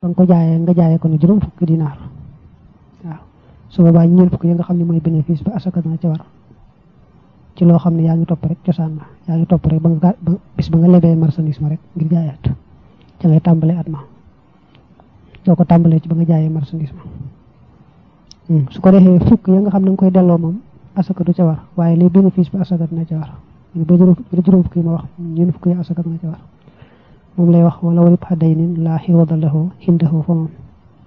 ba nga ko jaayee nga jaayee ko ne juróom fukki dinaar waaw su boobaa ñeent fukki yi nga xam ne mooy bénéfice ba asaka dana ca war ci loo xam ne yaa ngi topp rek cosaan ma yaa ngi topp rek ba nga bis ba nga lebee marchandise ma rek ngir jaayaat ca ngay tàmbalee at ma doo ko tàmbalee ci ba nga jaayee marchandise ma su ko defee fukk ya nga xam ne nga koy delloo moom asaka du ca war waaye li bénéfice ba asaka dina ca war ba juróom fukk yi ma wax ñeent fukk yi asaka dina ca war moom lay wax wala walib xadday nin laa xiwada lahu xindahu fa moom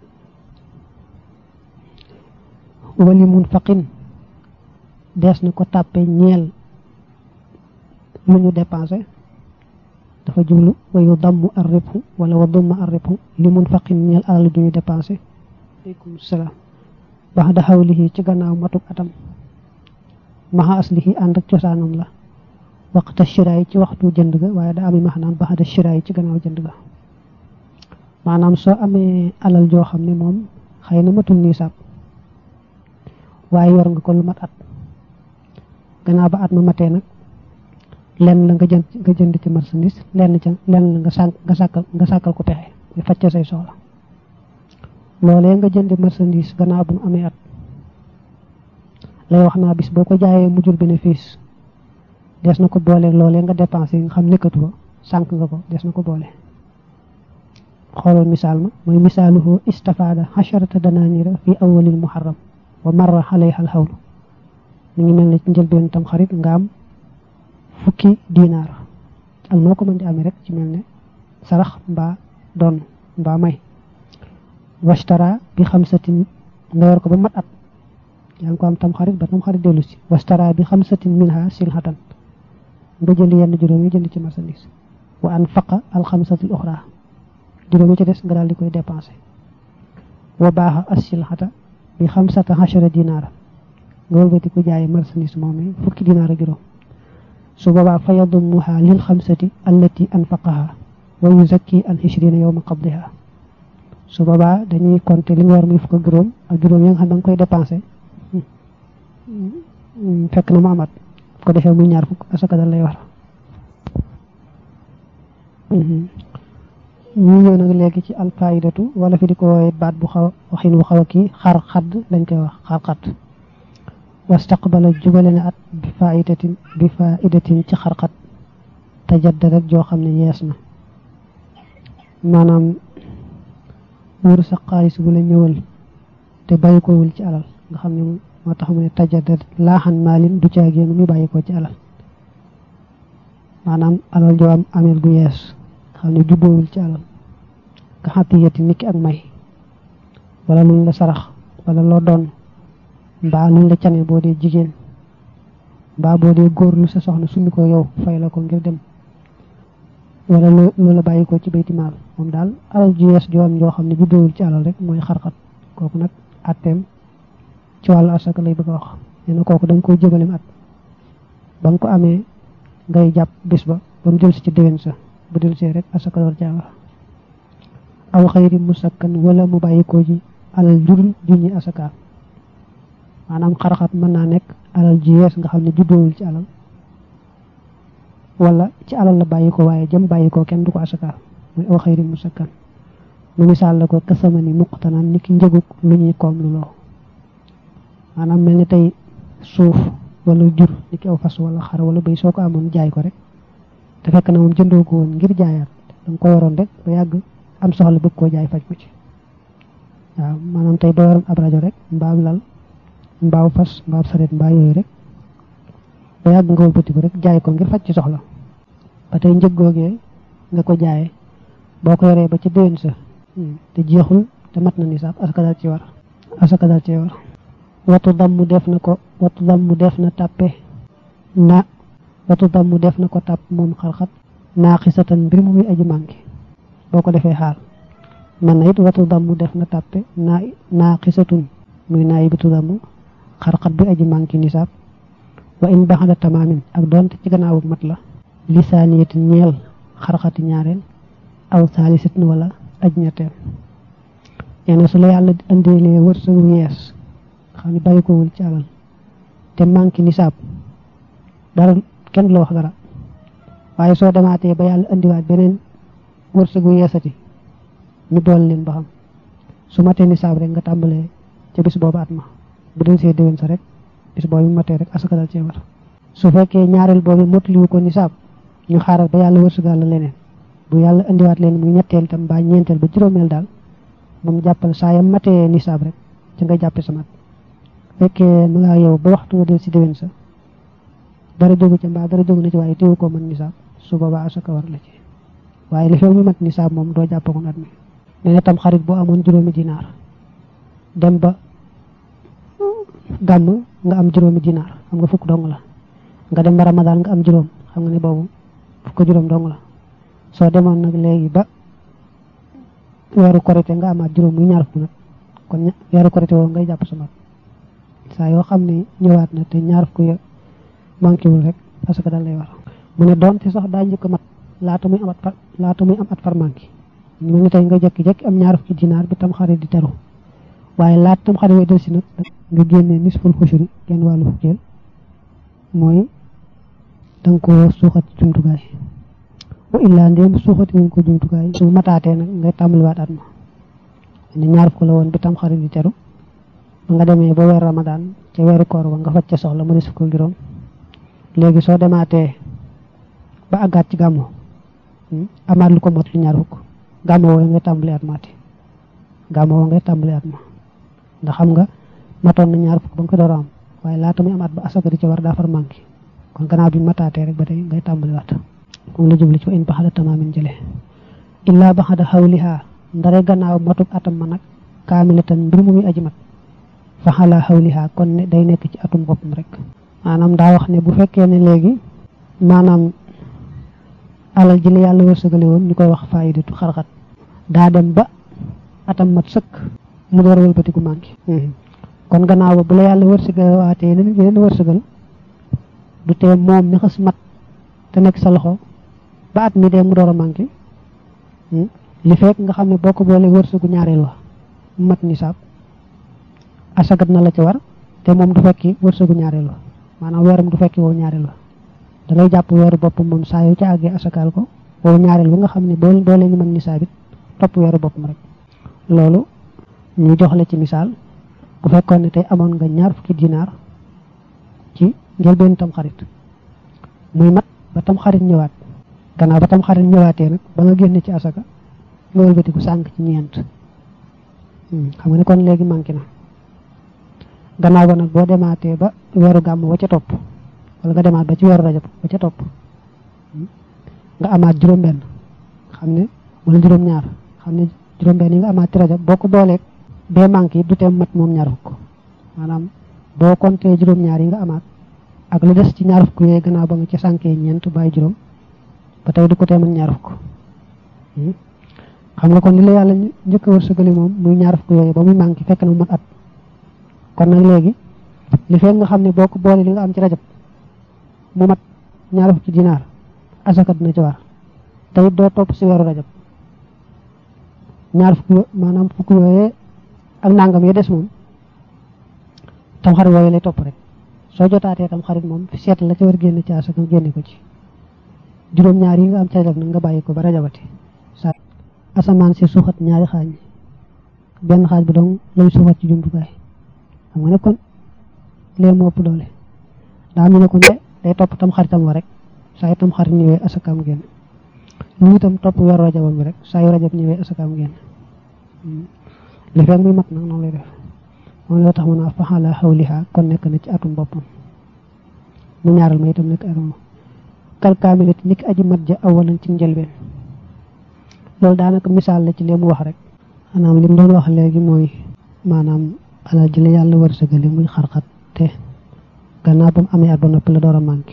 wali mun faqin dees na ko tàppe ñeel lu ñu dépensé dafa jublu wayu damm ar ribhu wala wa dumma ar ribhu li mun faqin ñeel alal ju ñu dépensé aleykum salaam bax da xawlihi ci gannaaw matuk atam maxa aslihi ànd ak cosaanam la waxta shiraay ci waxtu jënd ga waaye da ami maanaam bax da shiraay ci gannaaw jënd ga maanaam soo amee alal joo xam ne moom xëy na matul nisaab waaye yor nga ko lu mat at gannaaw ba at ma matee nag lenn la nga jënd nga jënd ci marchandise lenn ca lenn la nga sànq nga sàkkal nga sàkkal ko pexe nga facca say soxla loolee nga jënd marchandise gannaaw bu mu amee at lay wax naa bis boo ko jaayee mu jur bénéfice des na ko boole loolee nga dépensé nga xam nekkatu ko sànq nga ko des na ko boole xoolal misaal ma mooy misaaluhu istafaada xasharata danaanira fi awalil muharram wa marra alayha alxawlu mi ngi mel ne ci njëlbeen tam xarit nga am fukki dinaar ak noo ko mën di amee rek ci mel ne sarax mbaa doon mbaa may washtara bi xamsatin nga yor ko ba mat at yaa ngi ko am tam xarit ba tam xarit dellu si washtara bi xamsatin minha silhatan nga jënd yenn juróom yi jënd ci marchandise wa an faqa al xamsatil uxra juróom yi ci des nga daal di koy dépensé wa baaxa as silhata bi xamsata xachara dinaara nga wëlbati ko jaayee marchandise moom fukki dinaar ak juróom su boobaa fa yadumuha lil xamsati allati anfaqaha wa yuzakki an ishrina yowma qabdiha su boobaa dañuy compter li nga war muy fukk ak juróom ak juróom ya nga xam da nga koy dépensé fekk na mu amat ko defee muy ñaar fukk asaka dal lay war ñu ñëw nag léegi ci alfaidatu wala fi di ko wooye baat bu xaw waxin bu xaw a kii xar xadd lañ koy wax xar xadd wastaqbala jubale na at bi faidatin bi faidatin ci xarxat tajaddadat joo xam ne yees na maanaam wër sa xaalis bu la ñëwal te bàyyi ko wul ci alal nga xam ne moo tax mu ne tajaddadat laaxan maalin du caa génn muy bàyyi ko ci alal maanaam alal joo am ameel gu yees xam ne jubboowul ci alal nga xatiyati niki ak may wala luñ la sarax wala loo doon mbaa luñ la cane boo dee jigéen mbaa boo dee góor lu sa soxna summi ko yow fay la ko ngir dem wala loo la bàyyi ko ci bayti maal moom daal alal ju yees joo am joo xam ne jubboowul ci alal rek mooy xarxat kooku nag atteem ci wàllu asaka lay bëgg a wax nee na kooku da nga koy jëbalem at ba nga ko amee ngay jàpp bis ba ba mu jël si ci déwén sa bu del see rek asaka door caa war aw xayri musakkan wala mu bàyyi ko ji alal jurul junñi asaka maanaam xarxat mën naa nekk alal ji yees nga xam ne juddoowul ci alal wala ci alal la bàyyi ko waaye jëm bàyyi ko kenn du ko asaka muy aw xayri musakkan mu misaal la ko kasamani muqtanan ni ki njëgug lu ñuy koom lu loo maanaam mel ni tey suuf wala jur ni ki aw fas wala xar wala béy soo ko amoon jaay ko rek te fekk na moom jëndoo ko woon ngir jaayaat da nga ko yoroon rek ba yàgg am soxla bëgg koo jaay faj ko ci waaw maanaam tey boo yoroon ab rajo rek mbaam lal mbaaw fas mbaaw saret mbaa yooyu rek ba yàgg nga wëlbati ko rek jaay ko ngir faj ci soxla ba tey njëg googee nga ko jaayee boo ko yoree ba ci déwén sa te jeexul te mat na nisaab asaka dal ci war asaka dal ci war watu damm def na ko watu damm def na tàppe na watu damm def na ko tàpp moom xarxat naaxisatan mbir mu muy aji manqué boo ko defee xaal man na it watu damm def na tàppe naa naaxisatun muy naa yibatu damm xarxat bi aji manqué nisaab wa in baxada tamaamin ak doonte ci gannaawu mat la lisaaniyati ñeel xarxati ñaareel aw saalisatin wala aj ñetteel nee na su la yàlla andilee wërsëgu yees xam ne bàyyi ko wul ci alal te manqué nisaab dara kenn du la wax dara waaye soo demaatee ba yàlla indiwaat beneen wërsëgu yeesati ñu boole leen ba xam su matee nisaab rek nga tàmbalee ca bis boobu at ma bu dee see déwén sa rek bis boobu matee rek asaka dal cee war su fekkee ñaareel boobu motaliwu ko nisaab ñu xaaral ba yàlla wërsëgal la leneen bu yàlla indiwaat leen muy ñetteel tam mbaa ñeenteel ba juróomeel daal moom jàppal saa yam matee nisaab rek ci nga jàppe sa mat fekkee mu ngaa yow ba waxtu wa del si déwén sa dara jógu ca mbaa dara jógu na ci waaye téewu koo mën nisaab su boobaa asaka war la ci waaye li fekk mu mat nisaab moom doo jàppagoon at mi nee na tam xarit boo amoon juróomi dinaar dem ba gàmm nga am juróomi dinaar xam nga fukk dong la nga dem ba ramadaan nga am juróom xam nga ne boobu fukk juróom dong la soo demoon nag léegi ba weeru korite nga amaat juróom muy ñaar fukk nag kon weeru korite woo ngay jàpp sa mat saa yoo xam ne ñëwaat na te ñaar fukk ya manqué wul rek parce que dal lay war mu ne doonte sax daa njëkk a mat laata muy am at far laata muy am at far manqué mu ngi tey nga jekki-jekki am ñaar fukki dinaar bi tam xarit di teru waaye laata tam xarit way del si nag nga génnee nisful xushuri genn wàllu fukkeel mooy da nga ko suuxat ci jumtukaay wa illaa ndéem suuxati wuñ ko jumtukaay su mataatee nag ngay tàmbaliwaat at ma ne ñaar fukk la woon bi tam xarit di teru ba nga demee ba weer ramadaan ca weeru koor ba nga faj ca soxla mu ne fukk ak juróom léegi soo demaatee ba àggaat ci gàmmu amaat lu ko mot lu ñaar fukk gàmmu woo ngay tàmbali at maati gàmmu woo ngay tàmbali at ma ndax xam nga matoon na ñaar fukk ba nga ko door a am waaye laata muy amaat ba asaka di ca war daa far manqué kon gannaaw bi mataatee rek ba tey ngay tàmbali waat moom la jubli ci wa in baxada tamaamin jële illaa baxada xawlihaa ndare gannaaw matuk atam ma nag kaamilatan mbir mu muy aji mat fa xalaa xawlihaa kon ne day nekk ci atum boppam rek maanaam daa wax ne bu fekkee ne léegi maanaam alal ji la yàlla wërsëgale woon ñu koy wax faayidatu xarxat daa dem ba atam mat sëkk mu door a wëlbatiku manqué kon gannaaw ba bu la yàlla wërsëgale waatee yeneen yeneen wërsëgal du tee moom mi xas mat te nekk sa loxo ba at mi dee mu door a manqué li fekk nga xam ne boo ko boolee wërsëgu ñaareel wa mat nisaab asagat na la ci war te moom du fekki wërsëgu ñaareel wa maanaam weeram du fekki woo ñaareel wa da ngay jàpp weeru boppam moom saa yu ca àggee asakaal ko woo ñaareel wa nga xam ne boo boo leen ñu mën nisaab it topp weeru boppam rek loolu ñu jox la ci misaal bu fekkoon ne tey amoon nga ñaar fukki dinaar ci njëlbeen tam xarit muy mat ba tam xarit ñëwaat gannaaw ba tam xarit ñëwaatee nag ba nga génne ci asaka nga wëlbatiku sànq ci ñeent xam nga ne kon léegi manqué na gannaaw ba nag boo demaatee ba weeru gàmm wa ca topp wala nga demaat ba ci weeru rajab ba ca topp nga amaat juróom-benn xam ne wala juróom-ñaar xam ne juróom-benn yi nga amaat ci rajab boo ko booleeg bee manqué yi du teem mat moom ñaar fukk maanaam boo compté juróom-ñaar yi nga amaat ak lu des ci ñaar fukk yooyu gannaaw ba nga ci sànkee ñeent bàyyi juróom ba tey du ko teemal ñaar fukk xam nga kon li la yàlla njëkk a wërsëgali moom muy ñaar fukk yooyu ba muy manqué fekk na mu mat at kon nag léegi li fekk nga xam ne boo ko boole li nga am ci rajab mu mat ñaar fukki dinaar asaka dina ci war te it doo topp si weeru rajab ñaar fukk maanaam fukk yooyee ak nangam yi des moom tam xarit yooyu lay topp rek soo jotaatee tam xarit moom seet la ca war génne ci asaka génne ko ci juróom-ñaar yi nga am ci rajab nag nga bàyyi ko ba rajabati sa asamaan si suuxat ñaari xaaj benn xaaj bi dong lay suuxat ci jumtukaay xam nga ne kon lee moo ëpp doole daa am ñu ne kon de day topp tam xaritam wa rek saa yu tam xarit ñëwee asakaam génn lu itam topp weeru rajabam bi rek saa yu rajab ñëwee asakaam génn li fekk muy mat nag noonu lay def moom la tax mu naa faxala xawliha kon nekk na ci atum boppam mu ñaaral ma itam nekk atum kal kaamilati niki aji mat ja awalan ci njëlbeen loolu daanaka misaal la ci li mu wax rek maanaam li mu doon wax léegi mooy maanaam alal ji la yàlla wërsëgali muy xarxat te gannaaw ba mu amee at ba noppi la door a manqué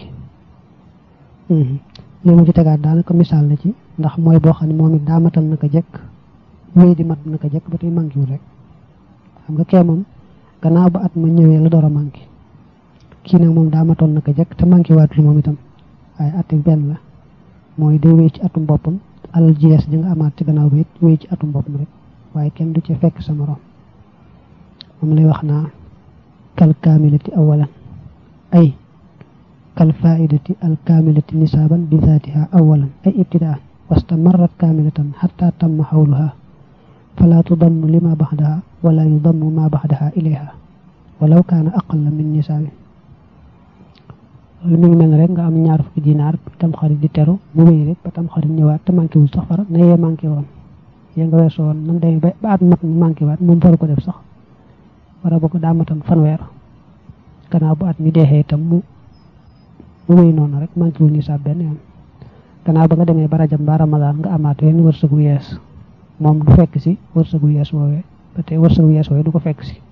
li mu ci tegaat daanaka misaal la ci ndax mooy boo xam ne moom it daa matal naka jekk wéy di mat naka jekk ba tey manqué wul rek xam nga kee moom gannaaw ba at ma ñëwee la door a manqué kii nag moom daa matoon naka jekk te manqué waatul moom itam waaye at benn la mooy day wéy ci atum boppam alal ji yees ji nga amaat ci gannaaw ba it wéy ci atum boppam rek waaye kenn du ci fekk sa morom moom lay wax naa kal kaamilati awalan ay kal faidati al kaamilati nisaaban bi zaatiha awalan ay ibtidaan wastamarrat kaamilatan xatta tamma xawluha fala tudammu lima baxdaha wala yudammu ma baxdaha ilayha walaw kaana aqalla min nisaabi loolu mi ngi mel ne rek nga am ñaar fukki dinaar tam xarit di teru mu wéy rek ba tam xarit ñëwaat te manqué wul sax fara na yee manqué woon yee nga weesoo woon nan demee ba at mat mu manqué waat moom faru ko def sax wara boo ko daa matan fanweer gannaaw bu at mi deexee itam mu mu wéy noonu rek manqué wul nisaab benn yoon gannaaw ba nga demee ba rajab mbaa ramadaan nga amaat wenn wërsëgu yees moom du fekk si wërsëgu yees woowee ba tey wërsëgu yees woowee du ko fekk si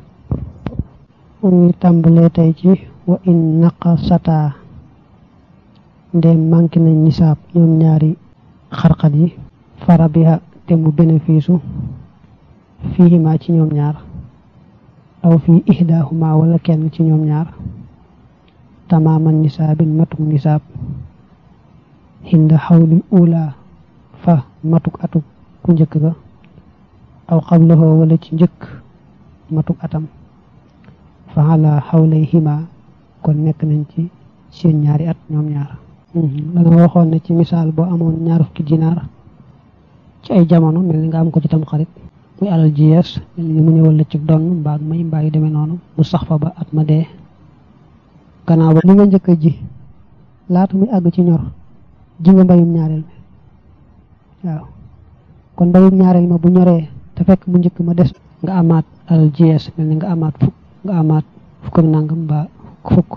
ñu tàmbalee tey ci wa in naqasata ndem manqué nañ nisaab ñoom ñaari xarxat yi fara biha te mu bénéfice fiihima ci ñoom ñaar aw fii ihdaahuma wala kenn ci ñoom ñaar tamaaman nisaabin matuk nisaab hinda xawlil ula fa matuk atuk ku njëkk ga aw xablahoo wala ci njëkk matuk atam fa ala xawlayhima kon nekk nañ ci seen ñaari at ñoom ñaar danga waxoon ne ci misaal boo amoon ñaar fukki dinaar ci ay jamono mel ni nga am ko ci tam xarit muy alal ji yees mel ni mu ñëwal la ci donn mbaag may mbaa yu demee noonu mu sax fa ba at ma dee gannaaw ba li nga njëkk a ji laata muy àgg ci ñor ji nga mbayum ñaareel mi waaw kon mbayum ñaareel ma bu ñoree te fekk mu njëkk ma des nga amaat alal ji yees mel ni nga amaat fukk nga amaat fukk ak nangam mbaa fukk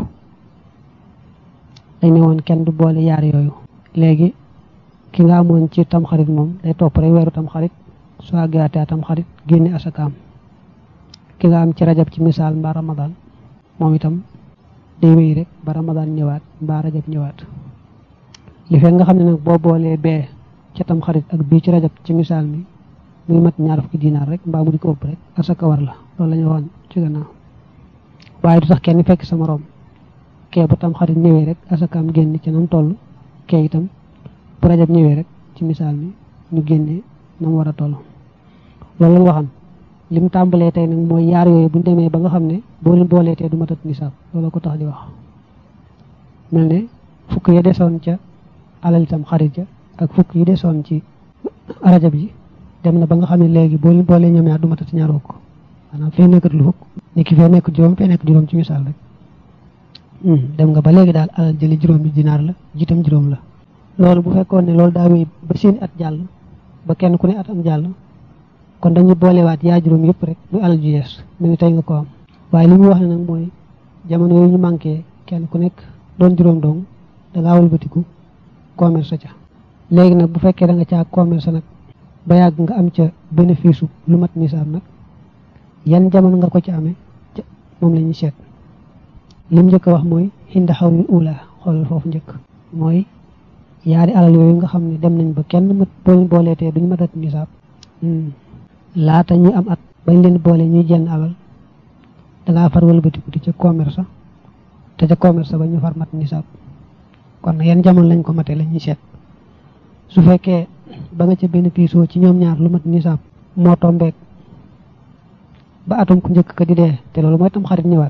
dañ ne woon kenn du boole yaar yooyu léegi ki nga amoon ci tamxarit moom day topp rek weeru tamxarit soo àggaatee tamxarit génne asakaam ki nga am ci rajab ci misaal mbaa ramadan moom itam day wéy rek ba ramadan ñëwaat mbaa rajab ñëwaat li fekk nga xam ne nag boo boolee bee ca tamxarit ak bii ci rajab ci misaal mi muy mat ñaar fukki dinaar rek mbaa mu di ko ëpp rek asaka war la loolu la ñu waxoon ci gannaaw waaye du tax kenn fekk sa morom kee bu tam xarit ñëwee rek asakaam génn ci nam toll kee itam bu rajab ñëwee rek ci misaal mi ñu génnee nam war a toll loolu la waxam lim tàmbalee tey nag mooy yaar yooyu buñ demee ba nga xam ne boo leen booleetee du matat nisaab loolu ko tax di wax mel ne fukk yi desoon ca alal itam xarit ja ak fukk yi desoon ci rajab ji dem na ba nga xam ne léegi boo leen boolee ñoom ñaar du matat ñaar fukk maanaam fee nekkat lu fukk ni ki fee nekk juróom fee nekk juróom ci misaal rek dem nga ba léegi daal alal jëli juróom bi dinaar la jiitam juróom la loolu bu fekkoon ne loolu daa wéy ba seeni at jàll ba kenn ku ne at am jàll kon dañuy boolewaat yaa juróom yëpp rek muy alal ju yees mu ngi tey nga ko am waaye li muy wax ne nag mooy jamono yooyu ñu manqué kenn ku nekk doon juróom dong da ngaa walbatiku commerce ca léegi nag bu fekkee da nga caa commerce nag ba yàgg nga am ca bénéfice lu mat nisaab nag yan jamono nga ko ci amee moom la ñuy seet lim njëkk a wax mooy xinda xawlil ula xoolal foofu njëkk mooy yaari alal yooyu nga xam ne dem nañ ba kenn mat booñ booleetee duñu matat nisaab laata ñuy am at bañ leen boole ñuy jenn alal dangaa far wëlbatiku di ca commerce te ca commerce ba ñu far mat nisaab kon yan jamono lañ ko mate la ñuy seet su fekkee ba nga ca bénéfice ci ñoom ñaar lu mat nisaab moo tombeek ba atum ku njëkk ka di dee te loolu mooy tam xarit ñëwaat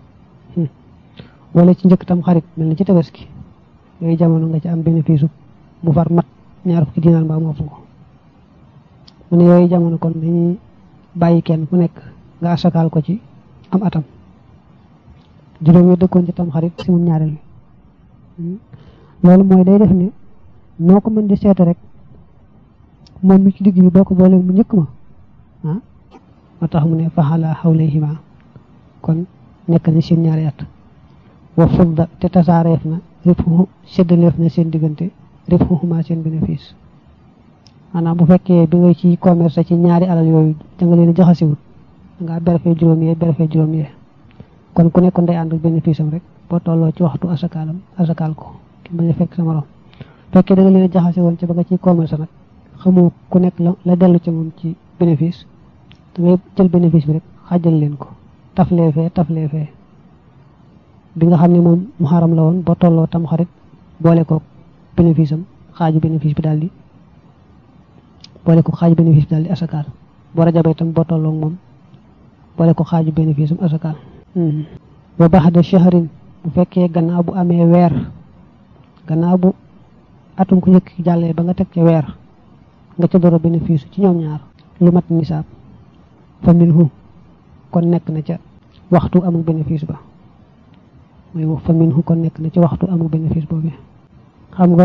wala ci njëkk tam xarit mel na ci tabaski yooyu jamono nga ci am bénéfice mu far mat ñaar fukki dinaar mbaa moo fu ko mu ne yooyu jamono kon dañuy bàyyi kenn ku nekk nga asakaal ko ci am atam juróom yi dëkkoon ci tam xarit si mun ñaareel bi loolu mooy day def ne noo ko mën di seete rek moom mi ci digg bi boo ko boolee mu njëkk ma ah moo tax mu ne faxala xawlayhima kon nekk na seen ñaari at wa fudda te tasaareef na ribxu séddaleef na seen diggante ribxuhuma seen bénéfice maanaam bu fekkee bi nga ci commerce ci ñaari alal yooyu da nga leen jaxasiwut da ngaa berfee juróom yee berfee juróom yee kon ku nekkoon day ànd ak bénéfice am rek boo tolloo ci waxtu asakaalam asakaal ko ki bañ a fekk sa morom fekkee da nga leen jaxase woon ci ba nga ciy commerce nag xamoo ku nekk la la dellu ci moom ci bénéfice da ngay jël bénéfice bi rek xaajal leen ko taflee fee taflee fee bi nga xam ne moom mu xaram la woon boo tolloo tam xarit boole ko bénéfice am xaaju bénéfice bi daal di boole ko xaaju bénéfice bi daal di asakaal boo rajabee itam boo tolloo moom boole ko xaaju bénéfice am asakaal wa baxda shahrin bu fekkee gannaaw bu amee weer gannaaw bu atum ku njëkk jàllee ba nga teg ca weer nga ca door a bénéfice ci ñoom ñaar lu mat nisaab fa minhu kon nekk na ca waxtu amul bénéfice ba mooy fa minhu kon nekk na ca waxtu amul bénéfice boobu xam nga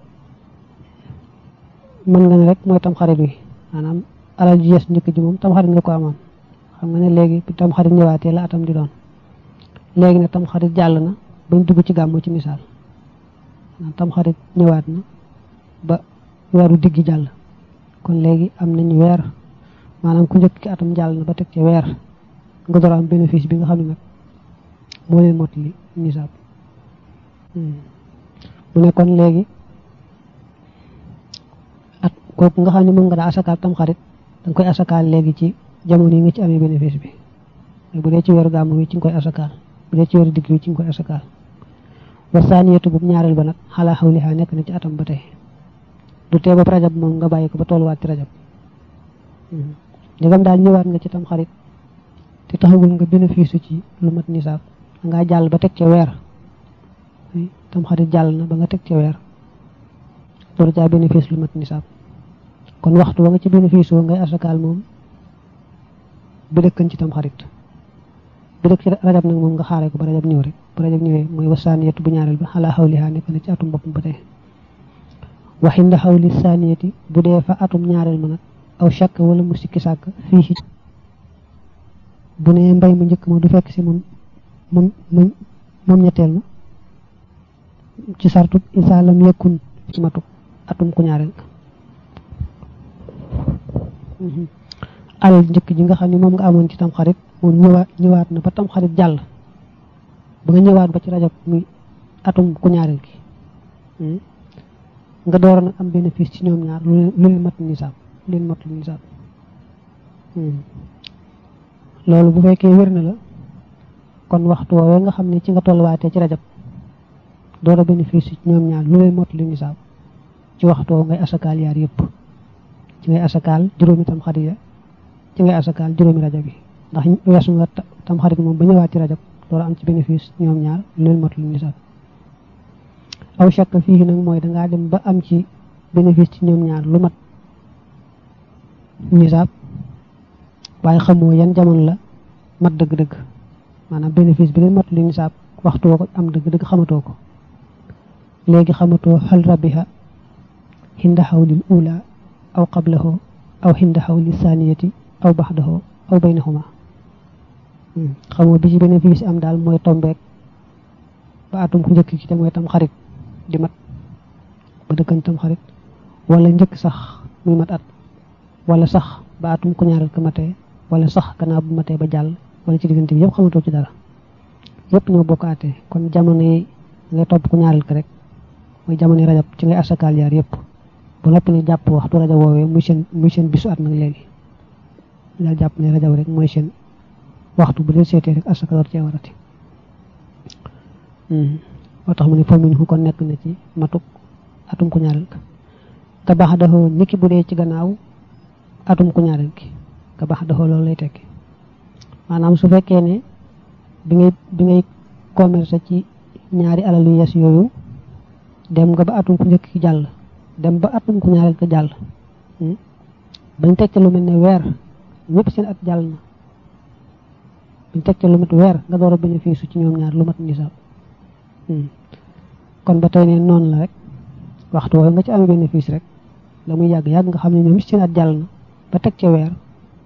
mën nga ne rek mooy tam xarit wi maanaam alal ji yees njëkk ji moom tam xarit nga ko amoon xam nga ne léegi tam xarit ñëwaatee la atam di doon léegi ne tam xarit jàll na bañ dugg ci gàmmu ci misaal tam xarit ñëwaat na ba weeru diggi jàll kon léegi am nañ weer maanaam ku njëkk ki atam jàll na ba teg ca weer nga door am bénéfice bi nga xam ne nag moo leen mottali nisaab mu ne kon léegi at kooku nga xam ne moom nga daa asakaal tam xarit danga koy asakaal léegi ci jamono yi nga ci amee bénéfice bi bu dee ci weeru gàmmu wi ci nga koy asakaal bu dee ci weeru digg wi ci nga koy asakaal wa saaniyatu bu ñaareel ba nag xalaa xawliha nekk na ci atam ba tey du tee ba rajab moom nga bàyyi ko ba tolluwaat ci rajab ndegam daal ñëwaat nga ci tam xarit te taxagul nga bénéfice ci lu mat nisaab dangaa jàll ba teg ca weer tam xarit jàll na ba nga teg ca weer loolu caa bénéfice lu mat nisaab kon waxtu wa nga ci bénéfice woo ngay asakaal moom bi dëkkan ci tam xarit bi dëkk ci rajab nag moom nga xaaree ko ba rajab ñëw rek bu rajab ñëwee mooy wasaaniyatu bu ñaareel ba xalaa xawliha nekk na ci atum boppam ba tey waxinda xawli saaniyati bu dee fa atum ñaareel ma nag aw shakk wala mu sikki sàkk fii bu ne mbay mu njëkk ma du fekk si moom moom moom ñetteel ma ci sartu isa lam yekkun ci matu atum ku ñaareel alal njëkk ji nga xam ne moom nga amoon ci tam xarit moom ñëwaat ñëwaat na ba tam xarit jàll ba nga ñëwaat ba ci rajab muy atum ku ñaareel gi nga door nag am bénéfice ci ñoom ñaar lu leen mat nisaab lu leen mat lu nisaab loolu bu fekkee wér na la kon waxtu woowee nga xam ne ci nga tolluwaatee ci rajab door a bénéfice ci ñoom ñaar lu leen mot lu nisaab ci waxtu woo ngay asakaal yaar yëpp ci ngay asakaal juróomi tam xarit ya ci ngay asakaal juróomi rajab yi ndax weesu nga tam xarit moom ba ñëwaat ci rajab door a am ci bénéfice ñoom ñaar lu leen mot lu nisaab aw shakk fii nag mooy dangaa dem ba am ci bénéfice ci ñoom ñaar lu mat nisaab waaye xamoo yan jamono la mat dëgg-dëgg maanaam bénéfice bi leen mat lu nisaab waxtu woo ko am dëgg-dëgg xamatoo ko léegi xamatoo xal rabiha hinda xawlil ula aw qablahu aw hinda xawli saniyati aw baxdahu aw baynahuma xamoo bi ci bénéfice am daal mooy tombeek ba atum ku njëkk ki te mooy tam xarit di mat ba dëkkan tam xarit wala njëkk sax muy mat at wala sax ba atum ku ñaareel ko matee wala sax gannaaw bu matee ba jàll wala ci diggante bi yëpp xamatoo ci dara yëpp ñoo bokk àttee kon jamono yi ngay topp ku ñaareel ko rek mooy jamono yi rajab ci ngay asakaal yaar yëpp ba noppi ne jàpp waxtu rajab woowee muy seen muy seen bisu at nag léegi daal jàpp ne rajab rek mooy seen waxtu bu dee seetee rek asaka door cee warati moo tax mu ne famin hu kon nekk na ci matuk atum ku ñaareel ka ka baax daxoo niki bu dee ci gannaaw atum ku ñaareel ki ka baax daxoo loolu lay tekki maanaam su fekkee ne bi ngay bi ngay commerce ci ñaari alal yu yees yooyu dem nga ba atum ku njëkk ki jàll dem ba atum ku ñaareel ka jàll bañ teg ca lu mel ne weer ñëpp seen at jàll na bañ teg ca lu mat weer nga door a bénéfice ci ñoom ñaar lu mat nisaab kon ba tey ne noonu la rek waxtu woowu nga ci amee bénéfice rek la muy yàgg yàgg nga xam ne ñoom seen at jàll na ba teg ca weer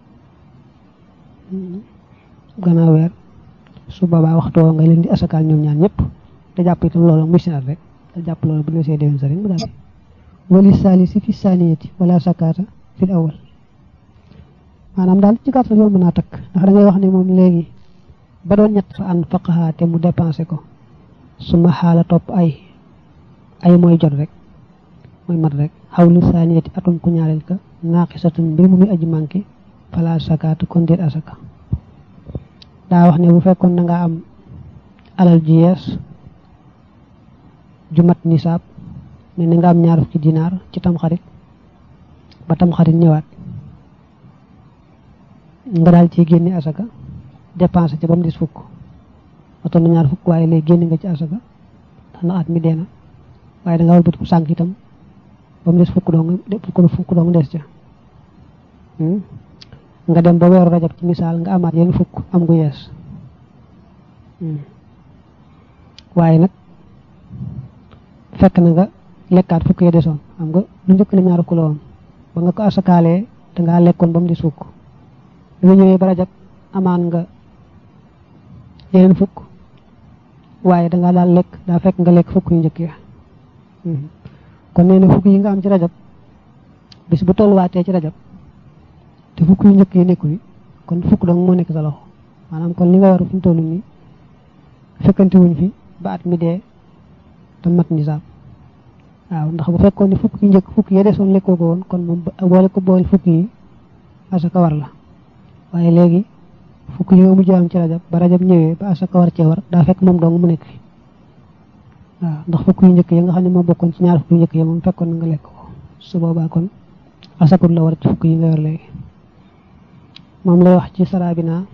gannaaw weer su boobaa waxtu woowu nga leen di asakaal ñoom ñaar ñëpp te jàpp itam loolu muy seen at rek te jàpp loolu bu ñu see déwén sa rek mu daal wali saalisi fi saaniyati wala sakaata fil awal maanaam daal ci gàttal yoon mën naa takk ndax da ngay wax ne moom léegi ba doon ñett fa an faqaha te mu dépensé ko su ma xaala topp ay ay mooy jot rek mooy mat rek xawlu saaniyati atum ku ñaareel ka naaqisatun mbir mu muy aji manqué fala sakaatu kon déet asaka daa wax ne bu fekkoon da nga am alal ji yees ju mat nisaab ne na nga am ñaar fukki dinaar ci tamxarit ba tamxarit ñëwaat nga daal ci génne asaka dépensé ci ba mu des fukk oto na ñaar fukk waaye léegi génne nga ci asaka ndax na at mi dee na waaye da nga war bëtiku sànq itam ba mu des fukk dong fukk fukk dong des ca nga dem ba weeru rajab ci misaal nga amaat yenn fukk am gu yees waaye nag fekk na nga lekkaat fukk ya desoon xam nga lu njëkk la ñaar fukk la woon ba nga ko asakaalee dangaa lekkoon ba mu des fukk bi nga ñëwee ba rajab amaan nga yeneen fukk waaye dangaa daal lekk daa fekk nga lekk fukk yu njëkk ya kon nee na fukk yi nga am ci rajab bis bu tolluwaatee ci rajab te fukk yu njëkk yi nekku yi kon fukk dong moo nekk sa loxo maanaam kon li nga yor fi mu toll nii fekkante wuñ fi ba at mi dee te mat nisaab waaw ndax bu fekkoon ne fukk yu njëkk fukk yi desoon lekkoo ko woon kon moom boole ko boole fukk yi asaka war la waaye léegi fukk yi nga mujj am ci rajab ba rajab ñëwee ba asaka war cee war daa fekk moom dong mu nekk fi waaw ndax fukk yu njëkk yi nga xam ne moo bokkoon ci ñaar fukk yu njëkk yi moom fekkoon na nga lekk ko su boobaa kon asakut la war ci fukk yi nga yor léegi moom lay wax ci sarabina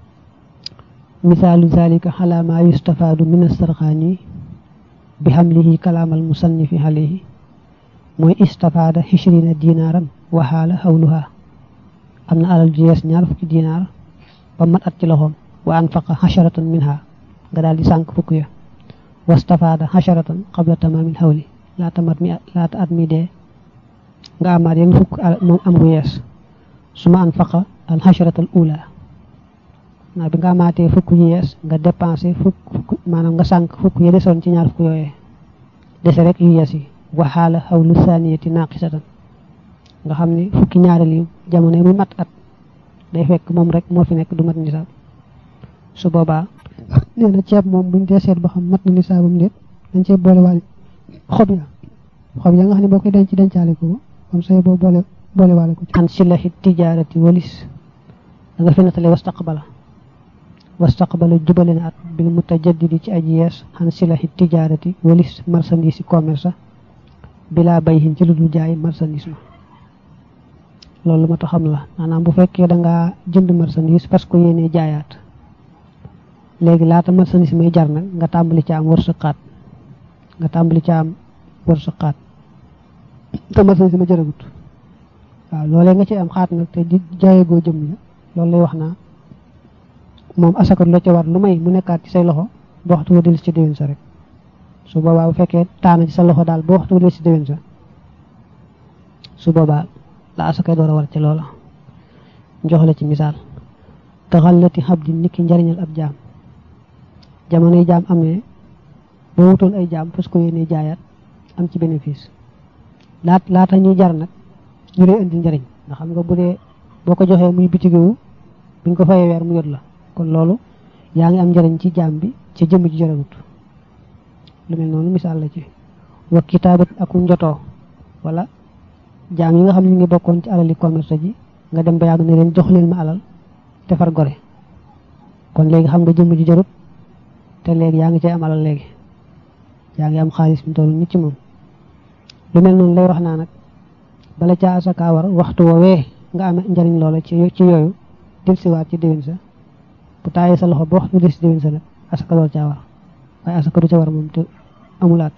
misaalu zalika xala ma yustafaadu min astarxaani bi xamlihi kalaamal musannifi alayhi mooy istafaada xishrina dinaaran waxaala xawluha am na alal ju yees ñaar fukki dinaar ba mat at ci loxoom wa anfaqa xasharatan minha nga daal di sànq fukk ya wastafaada xasharatan qabla tamaamil xawli laata mat mi laata at mi dee nga amaat yenn fukk moom am gu yees su ma anfaqa al xasharatal ula naa bi nga amaatee fukk yi yees nga dépensé fukk fukk maanaam nga sànq fukk ya desoon ci ñaar fukk yooyee dese rek yu yees yi waxaala xawlu saniyati naqisatan nga xam ne fukki ñaareel yi jamono yi muy mat at day fekk moom rek moo fi nekk du mat nisaab su boobaa nee na ceeb moom buñ dee seet ba xam mat na nisaabam déet dañ cee boole waale xob ya xob ya nga xam ne boo koy denc dencaale ko comme say boo boole boole waale ko ci an silahi tijaarati walis da nga fi nattale wastaqbala wastaqbala jubale na at bil mutajaddidi ci aji yees an silahi tijaarati walis marchandise commerce bilaa bayhin ci lu dul jaay marchandise ma loolu ma tax xam la maanaam bu fekkee da ngaa jënd marchandise parce que yéenee jaayaat léegi laata marchandise may jar nag nga tàmbali ci am wërsëqaat nga tàmbali ci am wërsëqaat te marchandise ma jëragut waaw loolee nga ci am xaat nag te jaayegoo jëm la loolu lay wax naa moom asaka la ca war lu may mu nekkaat ci say loxo ba waxtu wa dellu ci déwén sa rek su boobaa bu fekkee taana ci sa loxo daal ba waxtu wa dellu ci déwén sa su boobaa la asaka door a war ci loola jox la ci misaal taxallati xabdi niki njariñal ab jaam jamonoy jaam amee boo wutoon ay jaam fas ko yéene jaayaat am ci bénéfice laat laata ñuy jar nag ñu lay indi njariñ ndax xam nga bu dee boo ko joxee muy bitigewu buñ ko fayee weer mu yot la kon loolu yaa ngi am njariñ ci jaam bi ci jëmm ji jaragut lu mel noonu misaal la ci wa kitaabat aku njotoo wala jaam yi nga xam ne ñu ngi bokkoon ci alali commerce ji nga dem ba yàgg ne leen jox leen ma alal te far gore kon léegi xam nga jëmm ji jarut te léegi yaa ngi cay am alal léegi yaa ngi am xaalis bi toll nit ci moom lu mel noonu lay wax naa nag bala caa asaka war waxtu woowee nga am njariñ loola ci ci yooyu del siwaat ci déwén sa bu taayee sa loxo ba waxtu del si déwén sa nag asaka door caa war waaye asaka du ca war moom te amulaat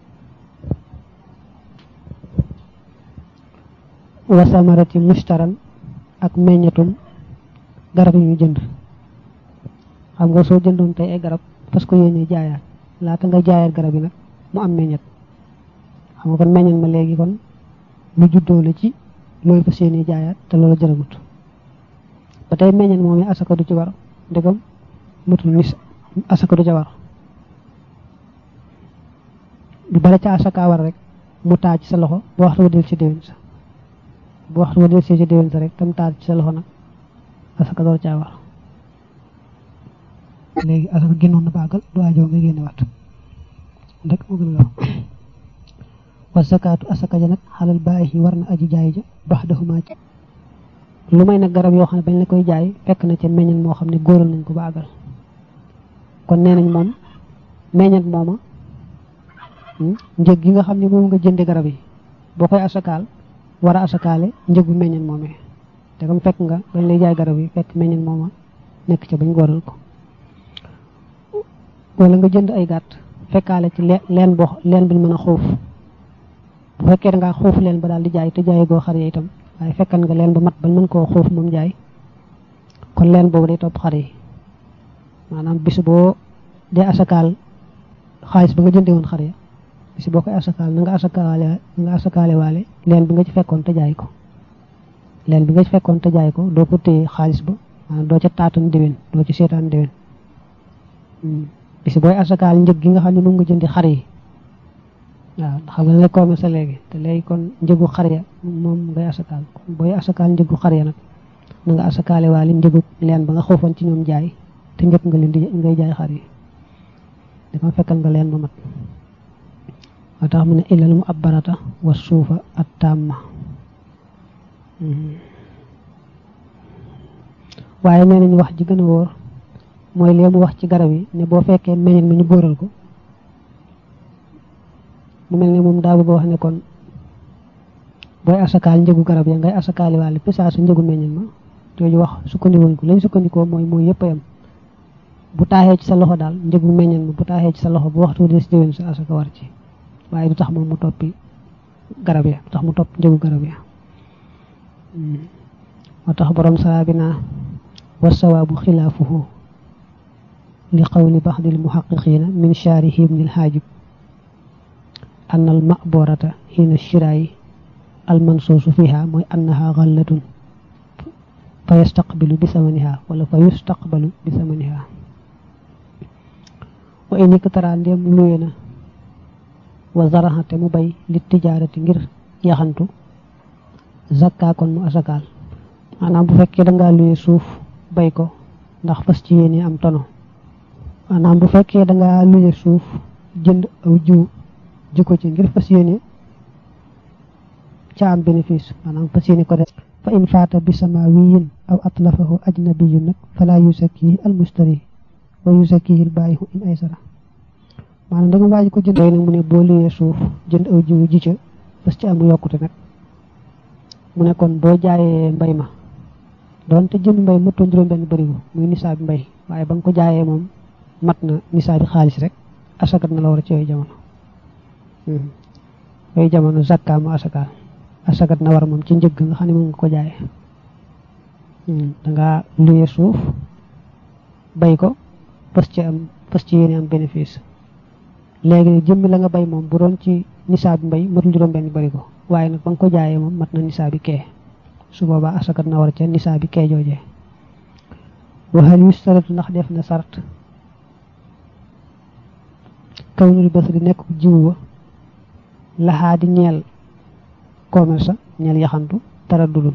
wasamarati mustaran ak meññatum garab yi ñu jënd xam nga soo jëndoon tey ay garab parce que yéene jaayaat laata nga jaayaat garab yi nag mu am meññat xam nga kon meññat ma léegi kon lu juddoo la ci looy fas yéene jaayaat te loolu jëragut ba tey meññat moom yi asaka du ci war ndegam matul nis asaka du ca war bi bala ca asaka war rek mu taa ci sa loxo ba waxtu wa del ci déwén sa bu waxtu wa del ci déwén sa rek tam taa ci sa loxo nag asaka door caa war léegi asaka génnoon na baagal du ajoo nga génne waat rek moo gën a gaaw wa zakaatu asaka ja nag xalal bàyyi war na aji jaay ja bax daxumaa ci lu may nag garab yoo xam ne bañ la koy jaay fekk na ca meññan moo xam ne góoral nañ ko baagal kon nee nañ moom meññat mooma njëg gi nga xam ne moom nga jënde garab yi boo koy asakaal war a asakaale njëgu meññan moomee te comme fekk nga bañ lay jaay garab yi fekk meññan mooma nekk ca bañ góoral ko wala nga jënd ay gàtt fekkaale ci leen boo leen buñ mën a xuuf bu fekkee da ngaa xuuf leen ba daal di jaay te jaay goo xar ya itam waaye fekkan nga leen ba mat ba mën koo xuuf moom jaay kon leen boobu day topp xar yi maanaam bis boo dee asakaal xaalis ba nga jënde woon xar ya bis boo koy asakaal na nga asakaale na nga asakaale waale leen bi nga ci fekkoon te jaay ko leen bi nga ci fekkoon te jaay ko doo ko téye xaalis ba maanaam doo ca taatan déwén doo ci seetaan déwén bis booy asakaal njëg gi nga xam ne moom nga jëndi xar yi waaw xam nga ne commerce sa léegi te léegi kon njëgu xar ya moom ngay asakaal booy asakaal njëgu xar ya nag na nga asakaale waale njëgu leen ba nga xoofoon ci ñoom jaay te njëkk nga leen di ngay jaay xar yi dafa fekkal nga leen ba mat moo tax mu ne illal mu ab barata wa suufa at tàmma waaye nee nañu wax ji gën a wóor mooy lee mu wax ci garab yi ne boo fekkee meññet mi ñu góoral ko mu mel ne moom daa bëgg wax ne kon booy asakaal njëgu garab ya ngay asakaali wàlle pisaa sa njëgu meññet ma jooju wax sukkandikuñ ko lañ sukkandikoo mooy mooy yëpp a yam bu taaxee ci sa loxo daal njëgu meññet ma bu taaxee ci sa loxo bu waxtu des déwén sa asaka war ci waaye du tax moom mu toppi garab ya du tax mu topp njëgu garab ya moo tax borom saraa bi naa wa sawaabu xilaafuhu li qawli baxdil muhaqiqina min shaarihi ibnil haajib an al maborata xiina shiraayi al mansuusu fiha mooy annaha xallatun fa yastaqbilu bi samaniha wala fa yustaqbalu bi samaniha wa in iktara ndéem luye na wa zaraxa te mu bay li tijaarati ngir yaxantu zakka kon mu asakaal maanaam bu fekkee dangaa luye suuf bay ko ndax fas ci yéene am tono maanaam bu fekkee dangaa luye suuf jënd aw jiw ji ko ci ngir fas yéene ca am bénéfice maanaam fas yéene ko def fa in faata bi samawiyin aw atlafahu ajnabiyun nag fala yusakkihi al mustari wa yusakkihi al baayihu in aysara maanaam da nga waaji ko jënd nag mu ne boo luyee suuf jënd aw jiwu ji ca fas ci amu yokkute nag mu ne kon boo jaayee mbay ma doon te jënd mbay mëtoon juróom benn bërigo muy nisaabi mbay waaye ba nga ko jaayee moom mat na nisaabi xaalis rek asakat na la war a ci yooyu jamono yooyu jamono zakka mu asakaal asakat na war moom ci njëgg nga xam ne moom nga ko jaayee danga luye suuf bay ko fas ci am fas ci yéene am bénéfice léegi nag jëmmi la nga bay moom bu doon ci nisaabi mbay matul juróom benn bërigo waaye nag ba nga ko jaayee moom mat na nisaabi kee su boobaa asakat na war ca nisaabi kee joojee waxal yustaratu ndax def na sart kawnul basri nekk jiwu wa laxaa di ñeel commerce ñeel yaxantu tara dudul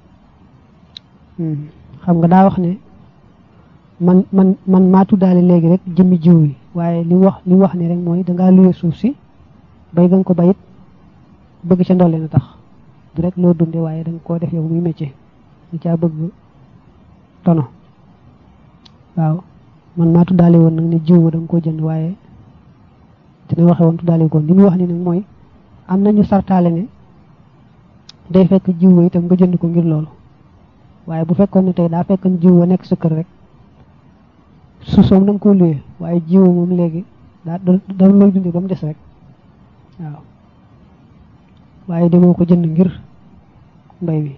xam nga daa wax ne man man man maa tuddaale léegi rek jëmmi jiw yi waaye li wax li wax ni rek mooy dangaa luye suuf si bay nga ko bayit bëgg ca ndolle na tax du rek loo dunde waaye danga koo def yow muy métier da caa bëgg tono waaw man maa tuddaale woon nag ne jiw da nga koo jënd waaye dina waxe woon tuddaale ko li muy wax ni nag mooy am nañu sartaale ne day fekk jiw wa itam nga jënd ko ngir loolu waaye bu fekkoon ne tey daa fekk jiw wa nekk sa kër rek su soom da nga koo luye waaye jiw moom léegi daa da looy dundee ba mu des rek waaw waaye demoo ko jënd ngir mbay mi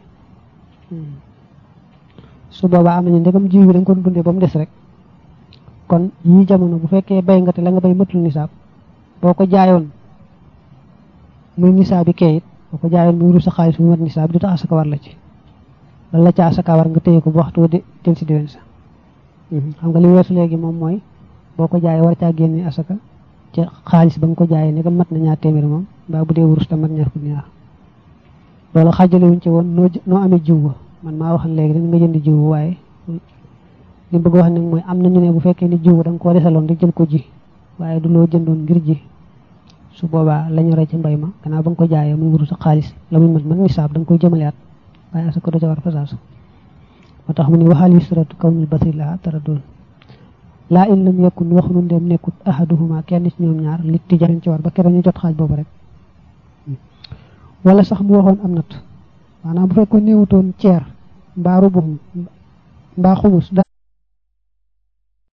su boobaa am nañu ndegam jiw bi da nga ko dundee ba mu des rek kon yii jamono bu fekkee bay nga te la nga bay matul nisaab boo ko jaayoon muy nisaabi kayit boo ko jaayoon muy wuru sa xaalis mu mat nisaab du tax asaka war la ci lan la ca asaka war nga téye ko bu waxtu de del si déwén sa xam nga li weesu léegi moom mooy boo ko jaayee war caa génne asaka ca xaalis ba nga ko jaayee ne mat na ñaar téeméer moom mbaa bu dee wurus ta mat ñaar fukki ñaar loolu xaajale wuñ ci woon noo noo amee jiw ba man maa waxal léegi dañ nga jënd jiw waaye li bëgg wax nag mooy am nañu ne bu fekkee ni jiw da nga koo desaloon rek jël ko ji waaye du loo jëndoon ngir ji su boobaa la ñu rey ci mbay ma gannaaw ba nga ko jaayee muy wurus sa xaalis la muy mat man nisaab da nga koy jëmaleat waaye asaka do ca war fasaas moo tax mu ne waxal yusratu kawnul basri laa tara doon laa in lam yakun wax nu ndem nekkut ahaduhuma kenn ci ñoom ñaar li tijaran ci war ba keroog ñu jot xaaj boobu rek wala sax mu waxoon am nat maanaam bu fekkoon néewutoon ceer mbaa rubuxum mbaa xumus